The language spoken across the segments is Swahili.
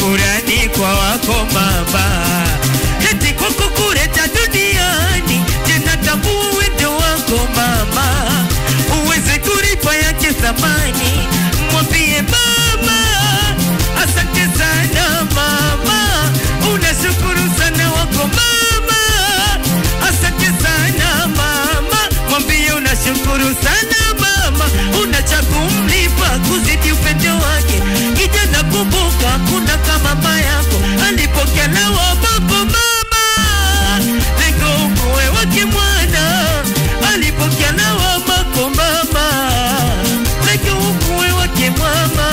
shukurani kwa wako mama, eti kwa kukuleta duniani, tena tambua wendo wako mama, uweze kulipa yake thamani, mwambie mama, asante sana mama, unashukuru sana wako mama, asante sana mama, mwambie unashukuru sana mama, una cha kumlipa kuzidi upendo wake. Kijana kumbuka, kuna kama mama yako alipokea lawa babo mama, lengo ukuwe wake mwana, alipokea lawa mako mama, lengo ukuwe wake mama.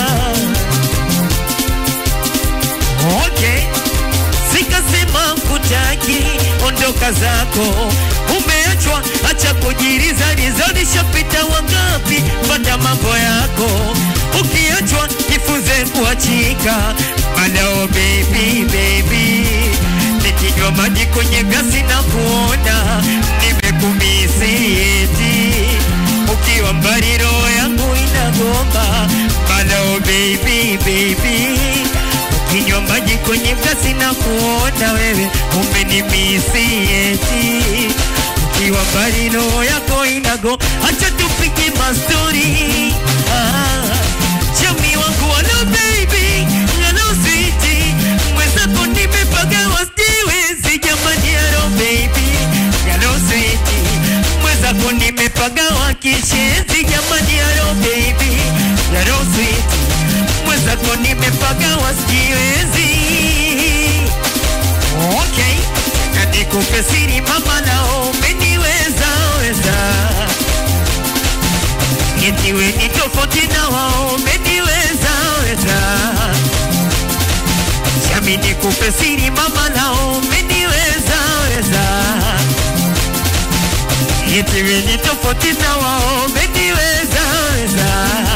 Okay, sikasema kutaki, ondoka zako, umeachwa, acha kujiriza riza, nishapita wangapi, fanya mambo yako, ukiachwa jifunze kuachika, malao baby baby, nikinywa maji kwenye gasi na kuona nimekumisi eti ukiwa mbali roho yangu inagomba, malao baby baby kinywa maji kwenye glasi na kuona wewe umenimisi eti ukiwa mbali roho yako inago acha tupige mastori ah, chami wangu walo baby hello sweetie mwenzako nimepagawa siwezi jamani hello baby hello sweetie mwenzako nimepagawa kishenzi jamani hello baby hello sweetie mwenzako nimepagawa siwezi okay na nikupe siri mama nao umeniweza weza etiwe ni tofauti na wao umeniweza weza shami nikupe siri mama nao umeniweza weza etiwe ni tofauti na wao umeniweza weza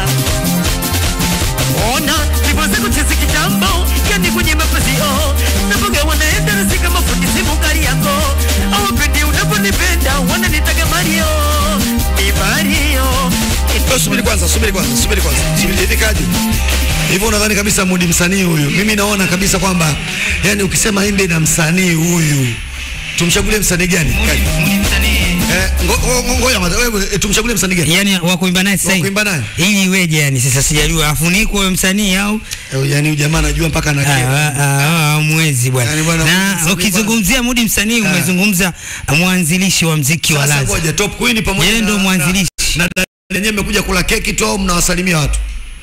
ona nipoze kuchezi kitambo yani kwenye mapazio napoga wanaenda nasi kama fundi simu kari yako awapendi unaponipenda wananitaga Mario ni Mario Eh, Subiri kwanza, subiri kwanza, subiri kwanza. Subiri hivi kaje? Hivyo unadhani kabisa Mudi msanii huyu? Mimi naona kabisa kwamba yani ukisema imbe na msanii huyu tumchagulie msanii gani? Kaje. Eh, ngo- ngo- ngo- ngoja kwanza wewe eh, tumchagulie msanii gani? yani wa kuimba naye sasa Wa hivi. kuimba naye? ili iweje yani sasa sijajua afunikwe huyo msanii au Eh, Yani huyu jamaa anajua mpaka na Ah, ah, ah, mwezi bwana Yani bwana, Mudi na msanii ukizungumzia Mudi msanii umezungumza mwanzilishi wa mziki wa Sasa Laza ngoja top queen pamoja Yeye na- ndo mwanzilishi. na na- na- yenyewe mmekuja kula keki tu au mnawasalimia watu?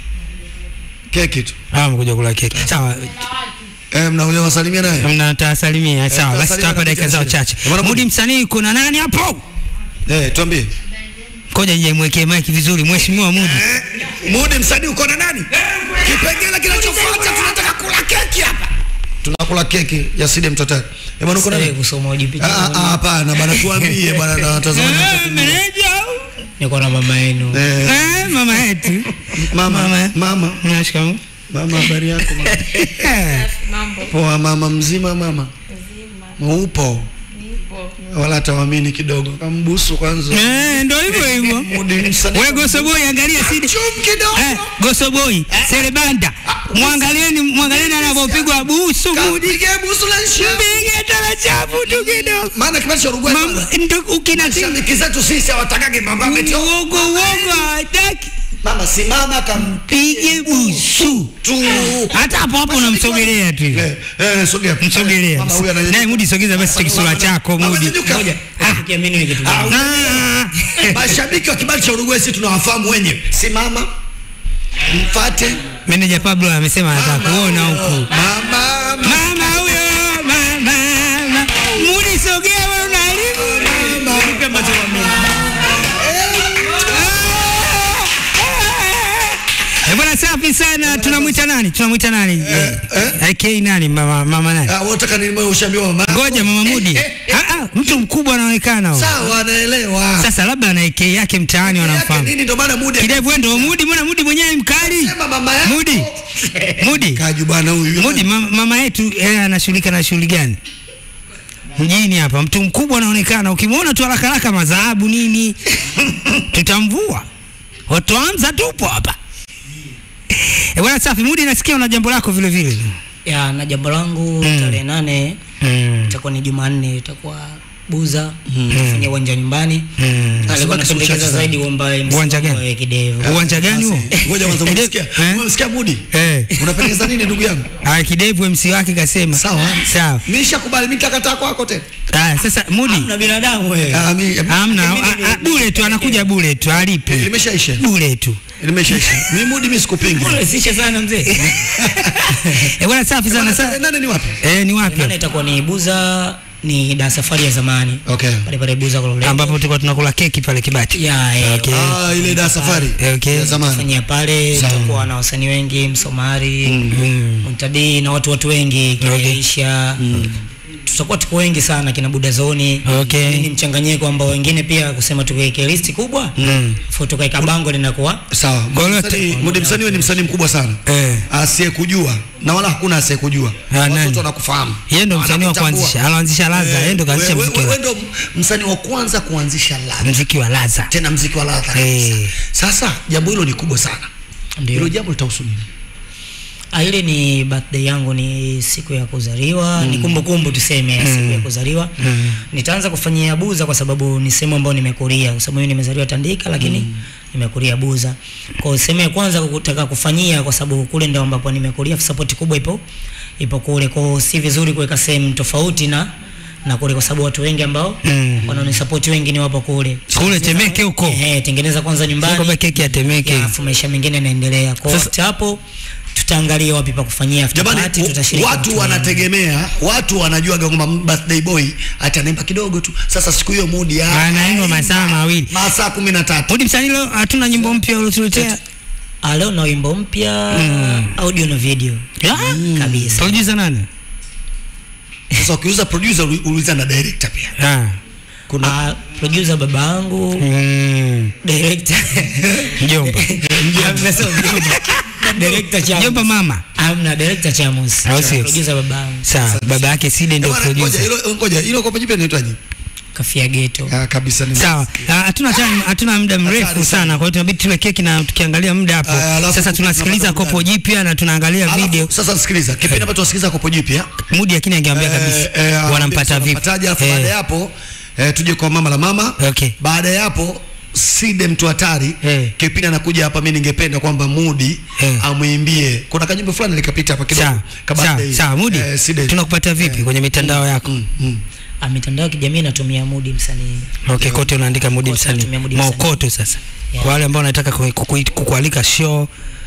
Keki tu. ah mkuja kula keki sawa Eh, mnakuja kuwasalimia naye? mnatasalimia sawa basi tasalimia tutawapa dakika zao katika chache shida. Bwana Mudi Mudi. msanii kuna nani hapo Eh, tuambie. koja je mwekee mic vizuri mheshimiwa Mudi Mudi msanii uko na nani? Kipengele kinachofuata tunataka kula keki hapa. Tunakula keki ya Side Mtotari. Eh, bwana uko na nani? kusoma Ah, ujipicha ah, hapana bwana tuambie bwana na watazamaji. Eh, meneja au? niko na mama yenu Eh, Eh, mama yetu mama Mama. mama nashikamoo mama habari yako mama? Eh, Poa mama mzima mama. Upo. Wala tawamini kidogo. Kambusu kwanza. eh, ndo hivyo hivyo Mudi msanii. we gosoboi angalia sidi Chum kidogo. Eh, gosoboi serebanda mwangalieni mwangalieni anavyopigwa busu Mudi Kapige busu la nshi. mpige taratibu tu kidogo Maana kipindi cha Uruguay Mam- bwana. ndo ukina Mashabiki zetu sisi hawatakagi mambo eti uogo uogo hataki mama simama kam pige busu tu. hata hapo hapo unamsogelea tu Eh, eh, sogea. msogelea Mama huyu ananyanyuka. naye Mudi sogeza basi kisura chako Mama Mudi nyanyuka. Sikia mimi ni kitu gani? Ah, Mashabiki wa kibali cha Uruguay sisi tunawafahamu wenyewe. Simama. Mfate. meneja Pablo amesema anataka kuona huku Mama. mama huyo mama mama. Mudi sogea wewe unaharibu Eh, bwana safi sana tunamwita nani tunamwita nani eh, AK nani mama mama nani Ah, unataka nini wewe ushaambiwa mama? ngoja mama Mudi Eh, eh, ah ah mtu mkubwa anaonekana huyo. Sawa anaelewa. sasa labda ana AK yake mtaani Yake wanamfahamu Nini ndo maana Mudi kidevu wewe ndio Mudi mbona Mudi mwenyewe ni mkali Sema mama yako. Mudi Mudi Kaju bwana huyu. Mudi mama, mama yetu yeye anashughulika na shughuli gani? Mjini hapa mtu mkubwa anaonekana, ukimwona tu haraka haraka madhahabu nini, tutamvua. Watoanza tupo hapa. Eh, bwana safi, Mudi nasikia una jambo lako vile vile. ya na jambo langu Mm. tarehe nane Mm. itakuwa ni Jumanne, itakuwa Buza kufanya uwanja nyumbani. Mm. Alikuwa Asibaki anapendekeza siku zaidi kwamba Uwanja gani? wa kidevu. Uwanja gani huo? Ngoja kwanza Eh, umesikia. eh? Umesikia Mudi? Eh. Unapendeza nini ndugu yangu? Ah, kidevu MC wake kasema. Sawa. Sawa. Mimi nishakubali mimi nitakataa kwako tena. Ah, sasa Mudi Na binadamu wewe. Ah, mimi hamna ah, ah, bure tu anakuja bure tu alipe. limeshaisha. Bure tu. Limeshaisha. Mimi Mudi mimi sikupingi. Unarahisisha sana mzee. Eh, bwana safi sana Bwana, sana. Nani ni wapi? Eh, ni wapi? Nane itakuwa ni Buza ni da safari ya zamani. Okay. Pale pale Buza Kololeni. Ambapo tulikuwa tunakula keki pale Kibati. ya ya Okay. Ah, ile da safari. Eh, okay. Ya zamani. fanyia pale tutakuwa na wasanii wengi Msomari Mm. Muntadi na watu watu wengi Okay. Kiaisha tutakuwa tuko wengi sana kina Budazoni Okay. ni mchanganyiko ambao wengine pia kusema tuweke listi kubwa Mm. afu tukaweka bango linakuwa Sawa. Kwa hiyo Msanii- Mudi Msanii wewe ni msanii mkubwa sana. Eh. Asiyekujua na wala hakuna asiyekujua. Ah, nani? Watoto wanakufahamu. Yeye ndo msanii wa Wanakutambua. kuanzisha, aloanzisha Laza, yeye ndo kaanzisha Wewe- muziki wewe wa ndo msanii wa kwanza kuanzisha ladha. muziki wa Laza. Tena mziki wa ladha. Eh. kabisa. Sasa jambo hilo ni kubwa sana. ndio Hilo jambo litahusu nini? Ah, ile ni birthday yangu ni siku ya kuzaliwa ni kumbukumbu tuseme ya siku ya kuzaliwa nitaanza kufanyia buza kwa sababu ni sehemu ambayo nimekulia kwa sababu mimi nimezaliwa Tandika lakini nimekulia buza kwa hiyo sehemu ya kwanza kutaka kufanyia kwa sababu kule ndio ambapo nimekulia support kubwa ipo ipo kule kwa hiyo si vizuri kuweka sehemu tofauti na na kule kwa sababu watu wengi ambao Mm. wanaonisupport wengi ni wapo kule Kule Temeke huko. Ehe, tengeneza kwanza nyumbani Sio keki ya Temeke. ya, alafu maisha mengine yanaendelea. Kwa Sasa- hiyo hapo tutaangalia wapi pa kufanyia after Jamani, party, w- tutashiriki watu watu wanategemea, watu wanajua kwamba birthday boy atanaimba kidogo tu. Sasa siku hiyo Mudi ah, Anaimba masaa mawili. masaa kumi na tatu. Mudi msanii leo hatuna nyimbo mpya uliotuletea. Ah, leo na wimbo mpya audio na video Ya? kabisa. Producer nani? Sasa ukiuza producer uli- uliza na director pia. Ah. Kuna Ah, producer baba yangu, Mm. director Mjomba. Amna, sio mjomba. director Chamos. Mjomba mama. Amna director Chamos. Au sio? Producer baba yangu. Sawa, baba yake Side ndio Bwana, ngoja producer. hilo ngoja hilo kwa jipe inaitwaje? Kafia Ghetto. Ah, kabisa ni. Sawa, Ah, hatuna time, hatuna muda mrefu Hatari sana, kwa hiyo tunabidi tule keki na tukiangalia muda hapo. Ah, alafu Sasa tunasikiliza tunapata kopo jipya na tunaangalia Alafu, video. Sasa sikiliza, kipindi ambacho tunasikiliza kopo jipya. Mudi lakini angeambia eh, kabisa eh, wanampata vipi. wanampataje, alafu baada ya Eh, hapo eh, tuje kwa mama la mama. Okay. Baada ya hapo Side mtu hatari Eh. kipindi anakuja hapa, mimi ningependa kwamba Mudi Eh. amwimbie. Kuna kanyimbo fulani likapita hapa kidogo. Sawa, kabla sawa, ya- sawa, Mudi. eh, Side. Tunakupata vipi kwenye mitandao yako? Mm, mm. Ah, mitandao ya kijamii natumia Mudi msanii. Okay, kote unaandika Mudi Kote msanii. natumia Mudi msanii. Maokoto sasa. Yeah. Kwa wale ambao wanataka ku- kuku- kukualika show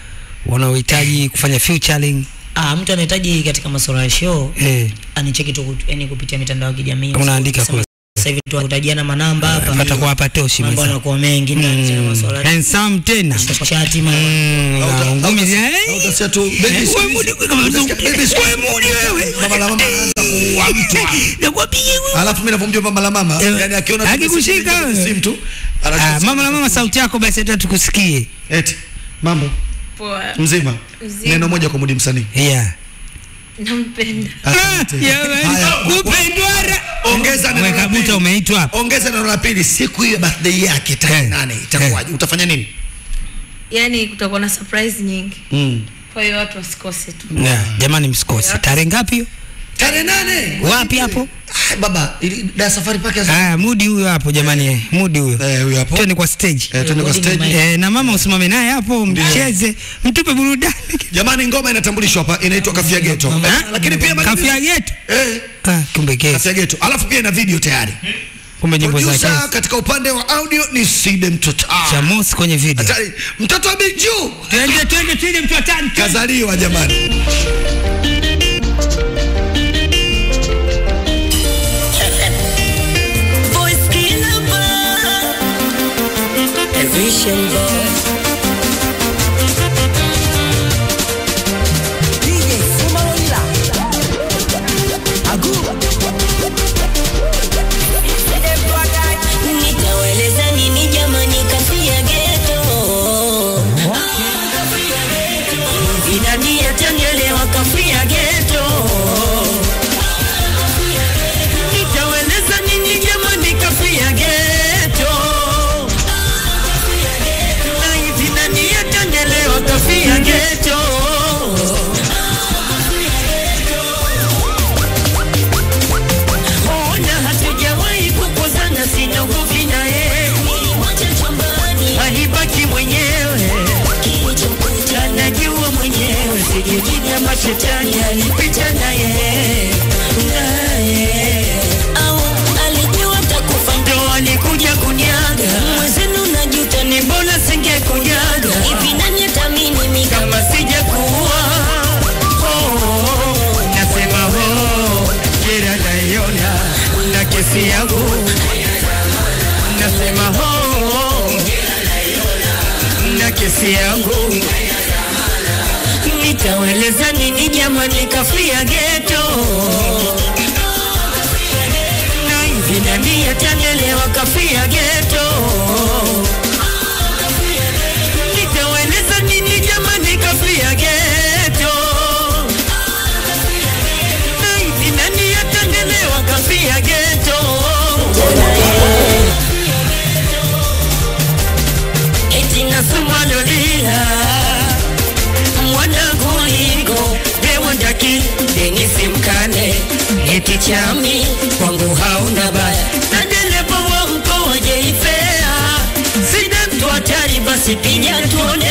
wanaohitaji kufanya featuring Ah, mtu anahitaji katika masuala ya show eh, anicheki tu kut- yani kupitia mitandao ya kijamii. Unaandika Kusema kule. Sasa hivi tunakutajiana manamba hapa. pata kwa hapa toshi Mambo mwanzo. yanakuwa mengi na mm. masuala ya Handsome tena. shati mambo. Mm, Au ta- na au ngumi ta- zile, au eh, utasikia tu, baby eh, siku wewe hizi- Mudi, kama utasikia, mzungu. baby siku hizi- Wewe Mudi wewe. Mama la mama anaanza kuua mtu. Nakwambia wewe. Alafu mimi ninavyomjua mama la mama, Eh, yani akiona tu akikushika message kwenye wewe. simu tu, Ah, anachukua mama na mama sauti yako basi hata tukusikie. eti mambo Poa. mzima. Mzima. Neno moja kwa Mudi msanii. Yeah. Nampenda. Asante. Ah, yeah, Haya, kupendwara. Ongeza neno Weka la buta pili. umeitwa hapa. Ongeza neno la pili, siku hiyo birthday yake tarehe Eh, nane itakuwaje? Utafanya nini? Yaani kutakuwa na surprise nyingi. Mm. Kwa hiyo watu wasikose tu. Yeah, jamani msikose. Tarehe ngapi hiyo? Tarehe nane. Wapi hapo? Ah, baba, ili da safari pake ya Ah, Mudi huyo hapo jamani, eh, Mudi huyo. Eh, huyo hapo. Twende kwa stage. Eh, twende kwa Mudi ni stage. Mike. Eh, na mama usimame naye hapo mcheze, mtupe burudani. Jamani, ngoma inatambulishwa hapa inaitwa Kafia Ghetto. Ah, Lakini pia Kafia getu. Eh, Ah, kumbe kesi. Kafia Ghetto. Alafu pia ina video tayari. Kumbe nyimbo za Producer kesi. katika upande wa audio ni Side Mtoto. Ah, Chamos kwenye video. hatari. Mtoto wa Biju Twende twende twende mtu atani. kazaliwa jamani. Voice killer Vision boy. Nitaweleza nini jamani kafia geto Idadi yatanielewa kafia geto Nitaweleza nini jamani kafia geto shetani alipita naye naye au alijua takufa ndo alikuja kunyaga mwezenu najuta ni mbona singekunyaga hivi nani atamini mi kama sijakuwa oh, nasema oh, jera naiona na kesi yangu nasema oh, na kesi yangu nitaweleza nini jamani kafia geto na hivi nani atanielewa kafia geto nitaweleza nini jamani kafia geto na hivi nani atanielewa kafia geto eti nasumalolila mwanaguligo dewandaki denisi mkane eti chami kwangu hauna baya na dereva wa mkoa jeifea sina mtu hatari basi pinya tuone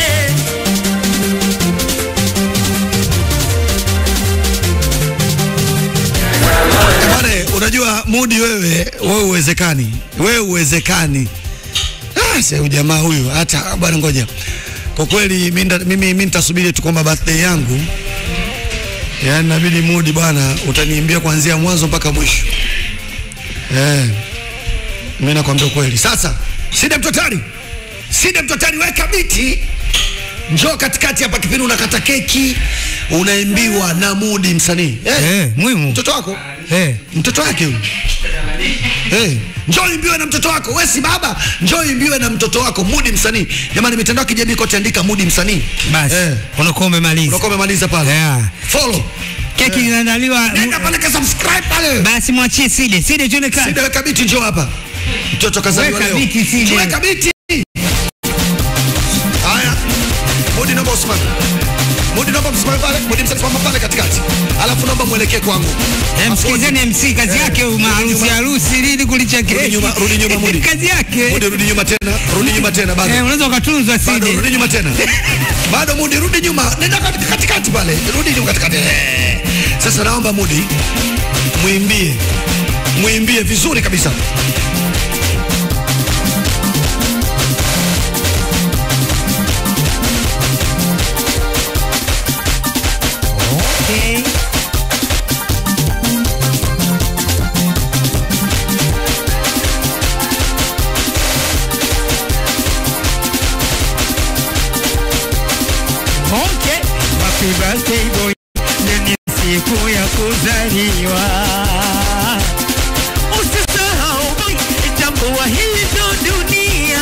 Bwana, unajua mudi wewe, wewe uwezekani, wewe uwezekani. Ah, sasa huyu jamaa huyu hata bwana, ngoja kwa kweli mimi nda- mimi mimi nitasubiri tu kwamba birthday yangu, yaani nabidi mudi bwana, utaniimbia kuanzia mwanzo mpaka mwisho. Eh, mimi nakwambia kweli. Sasa Sida Mtotari, Sida Mtotari, weka biti njoo katikati hapa, kipindi unakata keki unaimbiwa na mudi msanii eh, Eh, muhimu. mtoto wako Eh. mtoto wake huyu hey, njoo imbiwe na mtoto wako we si baba njoo imbiwe na mtoto wako mudi msanii jamani mitandao ya kijamii kote andika mudi msanii Basi Eh. unakuwa umemaliza. unakuwa umemaliza pale Yeah. follow Keki inaandaliwa. nenda pale ka subscribe pale Basi mwachie Side. Side tuone ka. Sida weka biti njoo hapa mtoto kazaliwa Weka leo biti, Side. weka biti haya mudi naomba usimame mudi naomba msimame pale mudi msanii simama pale katikati alafu naomba mwelekee kwangu Eh, Msikilizeni MC kazi yake huyu maharusi harusi lini kulicha Rudi keki. nyuma, rudi nyuma, Mudi. Kazi yake. Mudi rudi nyuma tena rudi nyuma tena bado Eh, unaweza ukatunzwa bado Side. rudi nyuma tena bado mudi rudi nyuma nenda katika- katikati pale rudi nyuma katikati Eh. sasa naomba mudi mwimbie mwimbie vizuri kabisa Okay. Okay, happy birthday boy, leo ni siku ya kuzaliwa. Usisahau boy, tambua hii ndo dunia.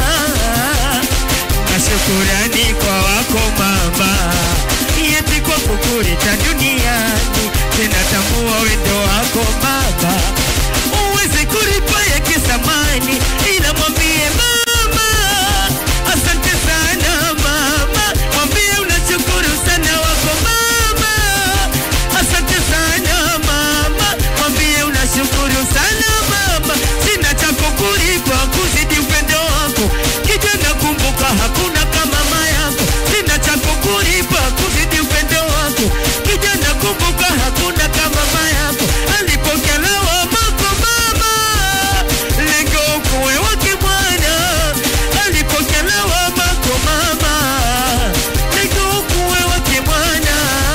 Na shukurani kwa wako mama, yeti kwa kukuleta duniani. Tena tambua wendo wako baba, uweze kulipa yake samani, ila mwambie mama asante sana mama, mwambie unashukuru sana wako mama. Asante sana mama, mwambie unashukuru sana mama. Sina cha kukulipa kuzidi upendo wako, kijana, kumbuka hakuna kama mama yako. Sina cha kukulipa kuzidi upendo wako, kijana, kumbuka hakuna kama mama yako. Alipokea lawama kwa mama, lengo kuwe wake mwana. Alipokea lawama kwa mama, lengo kuwe wake mwana.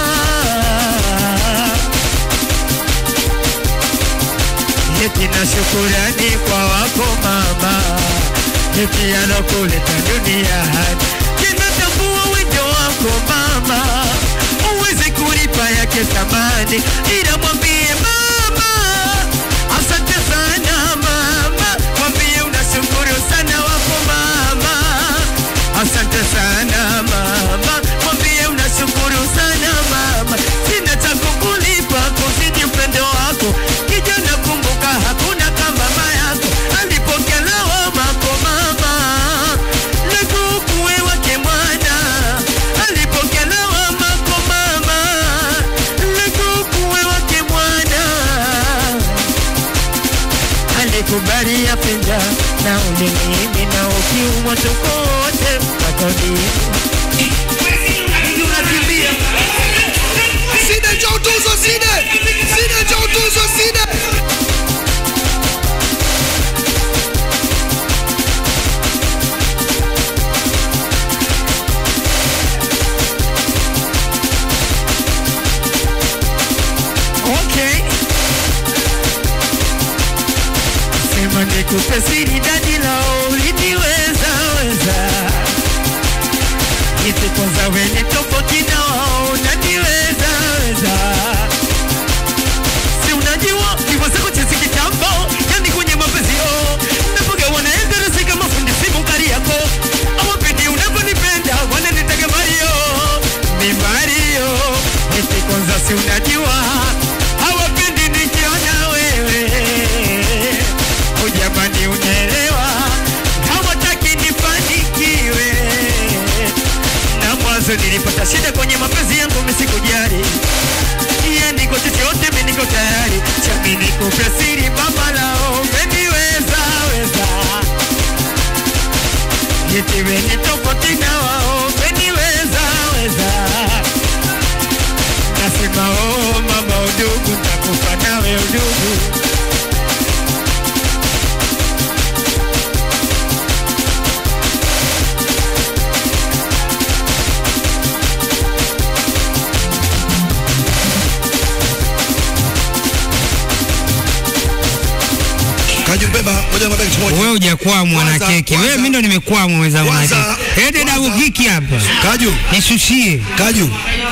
Eti na shukurani kwa wako mama, eti alokuleta duniani. Tena tambua wendo wako mama, uweze kulipa yake thamani, ila mwambie mama, asante sana mama, mwambie unashukuru sana wako mama, asante sana mama, mwambie unashukuru sana mama, sina cha kukulipa kuzidi upendo wako, kijana, kumbuka hakuna kama mama yako alipokea lawama kwa mama, lekukuwe wake mwana alipokea lawama kwa mama, lekukuwe wake mwana alikubali yapenda na ulimimi na ukiumwa tukote makonini unakimbia nikupe siri dadi lao uliniweza weza iti kwanza wene tofauti na wao unaniweza weza si unajua niweza kuchezi kitambo yani kwenye mapenzi oh napoga wanaenda rasi kama fundi simu kari yako awapendi unavyonipenda wananitaga Mario mi Mario iti kwanza si unajua hawapendi nikiona wewe ujamani unaelewa hawataki nifanikiwe na mwanzo nilipata shida kwenye mapenzi yangu misikujali yani kwa chochote mimi niko tayari chami nikupe siri baba lao umeniweza weza yetiwe ni tofauti na wao umeniweza weza nasema oh mama udugu takufa nawe udugu Kaju beba moja mabegi kimoja. Wewe hujakwamwa na Kwanza- keki. Wewe kwanza- mimi ndo nimekwamwa mwenzangu na kwanza- keki. Ende kwanza- dabu kiki hapa. Kaju, Nishushie. Kaju.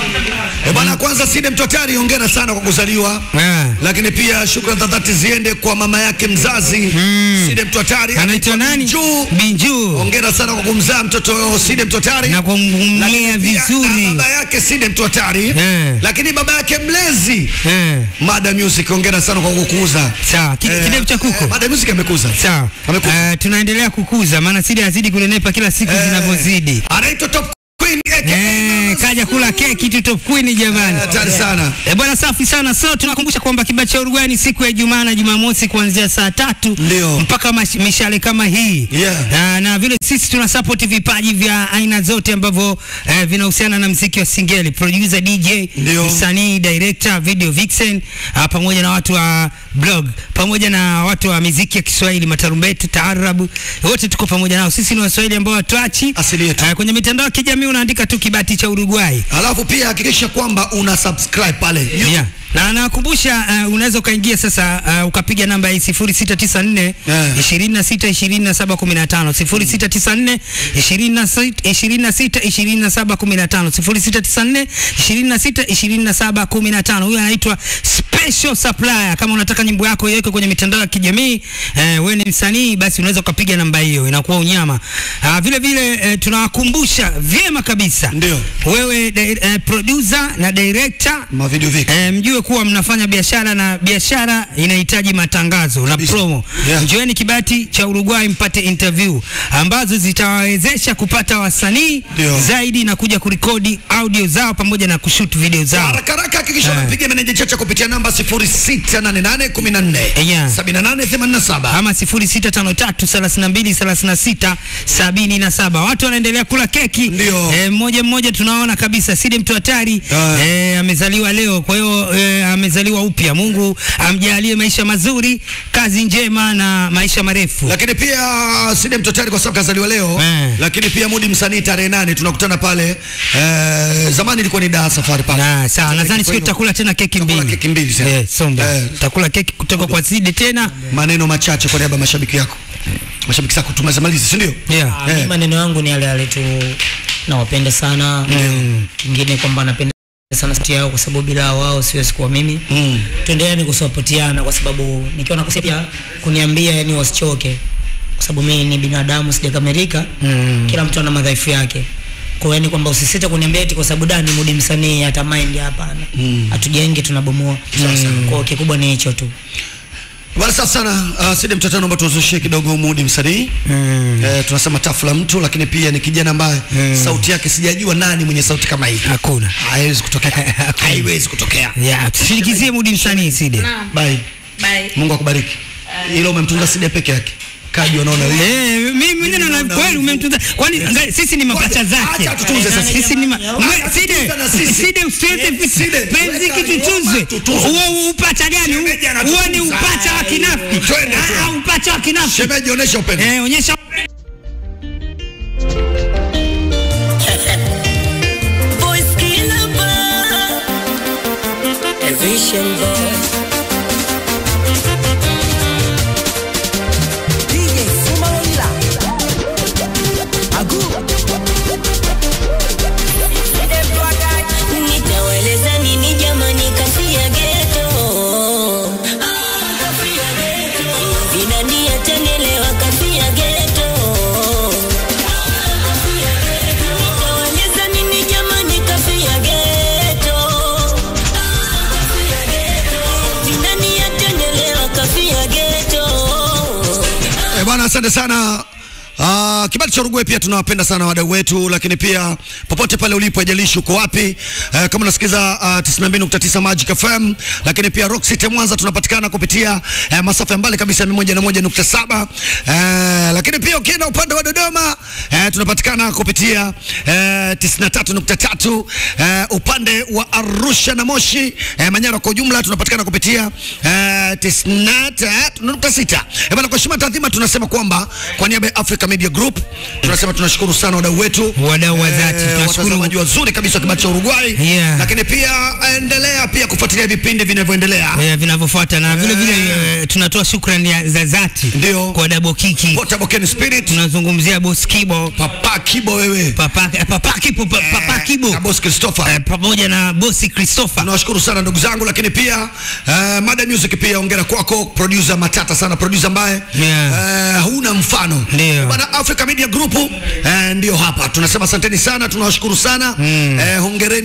Eh bana, kwanza Side Mtotari, hongera sana kwa kuzaliwa. Ah. Lakini pia shukrani za dhati ziende kwa mama yake mzazi Side Mtotari. Anaitwa nani? Binju. Binju. Hongera sana kwa kumzaa mtoto Side Mtotari. Na kumlea Lakini pia vizuri. na baba yake Side Mtotari. Eh. Lakini baba yake mlezi Eh. Mada Music, hongera sana kwa kukuza. Sawa, ki- Eh, kidevu cha kuku. eh, Mada Music amekuza. Sawa. Amekuza. Eh, tunaendelea kukuza maana Sidi azidi kunenepa kila siku Eh, zinavyozidi. Anaitwa Top Queen aka Eh, kaja kula keki tu top queen jamani. Hatari sana. E bwana, safi sana. So tunakumbusha kwamba kibao cha Uruguay ni siku ya Ijumaa na Jumamosi kuanzia saa tatu Ndio. mpaka mash- mishale kama hii Yeah. na, na vile sisi tuna support vipaji vya aina zote ambavyo eh, vinahusiana na mziki wa singeli, producer, DJ, Ndio. msanii, director, video vixen uh, pamoja na watu wa blog pamoja na watu wa miziki ya Kiswahili, matarumbeti, taarabu, wote tuko pamoja nao. Sisi ni Waswahili ambao hatuachi. Asili yetu. Eh, kwenye mitandao ya kijamii unaandika tu kibati cha Uruguay. Alafu pia hakikisha kwamba una subscribe pale. YouTube. Yeah. Na nakumbusha uh, unaweza ukaingia sasa uh, ukapiga namba hii 0694 Yeah. 26 27 15 0694 26 26 27 15 0694 26 27 15. Huyu anaitwa Special Supplier. Kama unataka nyimbo yako iwekwe kwenye mitandao ya kijamii eh, wewe ni msanii, basi unaweza ukapiga namba hiyo, inakuwa unyama. Uh, vile vile eh, tunawakumbusha vyema kabisa Ndio. wewe di- eh, producer na director Ma video viki. E, mjue kuwa mnafanya biashara na biashara inahitaji matangazo na Kabisa. promo. Yeah. Njoeni kibati cha Uruguay mpate interview ambazo zitawawezesha kupata wasanii Ndio. zaidi na kuja kurekodi audio zao pamoja na kushoot video zao. Haraka haraka hakikisha Eh. unapiga meneja chacha kupitia namba 068814 Yeah. 7887. ama 0653323677 watu wanaendelea kula keki Ndio. Eh, mmoja mmoja tunaona kabisa Sidi mtu hatari Ah. eh, amezaliwa leo kwa hiyo eh, amezaliwa upya Mungu amjalie maisha mazuri kazi njema na maisha marefu Lakini pia Side Mtotari kwa sababu kazaliwa leo Eh. lakini pia Mudi msanii tarehe nane tunakutana pale eh, zamani ilikuwa ni Dar Safari Park. na sawa Tarehe nadhani kwa siku hiyo, tutakula tena keki tutakula mbili keki mbili sasa. eh, somba Eh. tutakula keki kutoka kwa Sidi tena maneno machache kwa niaba ya mashabiki yako mashabiki zako tumezamaliza si ndio yeah. Ah, Eh. mi maneno yangu ni yale yale tu nawapenda sana kingine kwamba napenda sana sauti yao kwa sababu bila wao siwezi kuwa mimi Mm. tuendeleeni kusapotiana kwa sababu nikiwa nakosea pia kuniambia yani wasichoke kwa sababu mimi ni binadamu sijakamilika mm. kila mtu ana madhaifu yake kwa hiyo yani kwamba usisite kuniambia eti kwa sababu dani mudi msanii hata mind hapana hatujenge tunabomoa mm. kwa hiyo kikubwa ni hicho tu Bwana safi sana uh, Sidi Mtotari naomba tuzushie kidogo Mudi msanii mm. eh, tunasema tafu la mtu lakini pia ni kijana ambaye mm. sauti yake sijajua nani mwenye sauti kama hii hakuna haiwezi kutokea haiwezi kutokea yeah. tushirikizie mudi msanii Sidi Naam. bye Bye. Mungu akubariki ila umemtunza Sidi peke yake kaji wanaona wewe Eh, mimi mwenyewe naona naona kweli hivyo. umemtunza. Kwani angalia, sisi ni mapacha zake. Acha tutunze sasa. Sisi ni ma- Acha Mwe- Side, tutunze na sisi. Side usiweze Side, penzi weka kitutuzwe. ngoma, tutunze. Huo upacha gani? Shemeji anatutunza. Huo ni upacha wa kinafiki. Twende, Ah, twende. upacha wa kinafiki. shemeji onyesha upendo Eh, onyesha Boys killer bar. A vision boy. Nitawaeleza nini jamani, kasi ya geto vinani atanelewa, kasi ya geto Nitawaeleza nini jamani, kasi ya geto vinani atanelewa, kasi ya geto Eh, bwana asante sana. Uh, kibali cha Rugwe pia tunawapenda sana wadau wetu, lakini pia popote pale ulipo, haijalishi uko wapi uh, kama unasikiza uh, 92.9 Magic FM, lakini pia Rock City Mwanza tunapatikana kupitia uh, masafa ya mbali kabisa 101.7 uh, lakini pia ukienda upande wa Dodoma uh, tunapatikana kupitia uh, 93.3 uh, upande wa Arusha na Moshi uh, Manyara kwa ujumla tunapatikana kupitia uh, 93.6. Eh, bana kwa heshima taadhima tunasema kwamba kwa niaba ya Africa Media Group tunasema tunashukuru sana wadau wetu Wadau wa dhati, Eh, tunashukuru. watazamaji wazuri kabisa wa kibali cha Uruguay Yeah. lakini pia endelea pia kufuatilia vipindi vinavyoendelea eh, vinavyofuata na vile vile eh, tunatoa shukrani ya- za dhati Ndio. kwa Double Kiki. Portable Ken Spirit Tunazungumzia Boss Kibo, Papa Kibo wewe Papa eh, Papa Kibo, pa- Papa Kibo na Boss Christopher eh, pamoja na Boss Christopher. Tunawashukuru sana ndugu zangu, lakini pia uh, Mada Music pia ongera kwako producer matata sana, producer ambaye Yeah. uh, huna mfano. Ndio. Bana Africa Media Group uh, ndio hapa tunasema asanteni sana, tunawashukuru sana mm. uh, hongereni